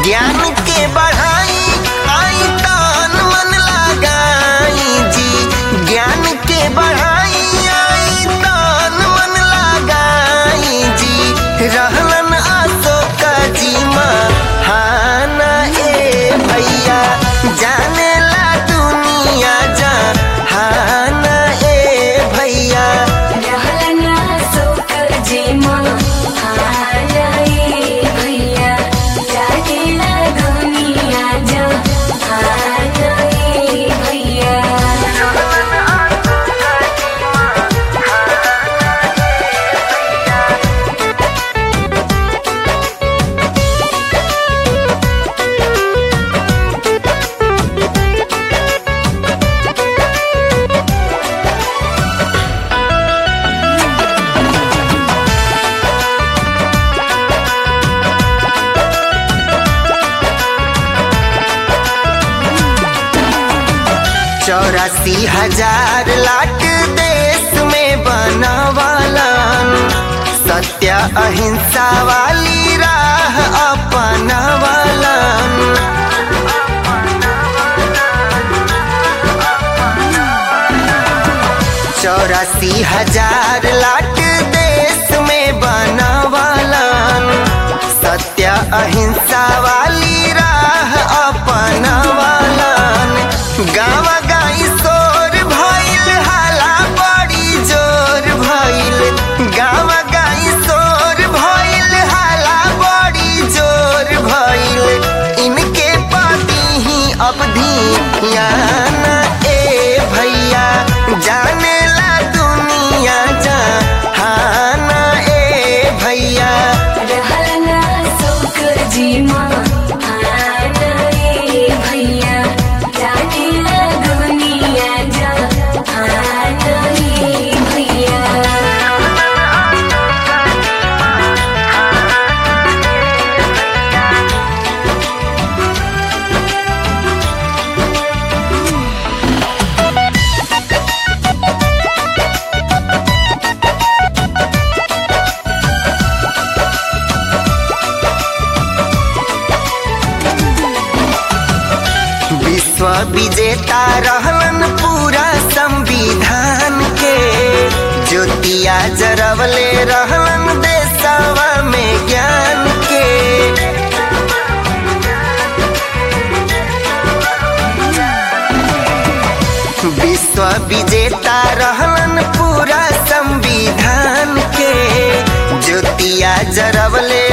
ज्ञान के बढ़ाई आई तान मन लगाई जी ज्ञान के बढ़ाई आई तान मन लगाई जी रहलन अशोक जी महाना ए भैया जाने ला दुनिया जहाना ए भैया रहलना सोकर जे महानाए भैया जानेला दुनिया जहानाए भैया चौरासी हजार लाख देश में बनवालन सत्य अहिंसा वाली राह अपनावलन चौरासी हजार लाख देश में बनवालन सत्य अहिंसा वाली राह अपनावलन गाँव गाई शोर भइल हाला बड़ी जोर भइल गाँव गाई शोर भइल हाला बड़ी जोर भइल इनके पति ही अवधि याना ए भैया जाने ला दुनिया जहाना ए भैया रहलना सोकर जे महानाए भैया जानेला दुनिया जहानाए भैया विश्व विजेता रहलन पूरा संविधान के ज्योतिया जरवले रहलन देशवा में ज्ञान के विश्व विजेता रहलन पूरा संविधान के ज्योतिया जरवले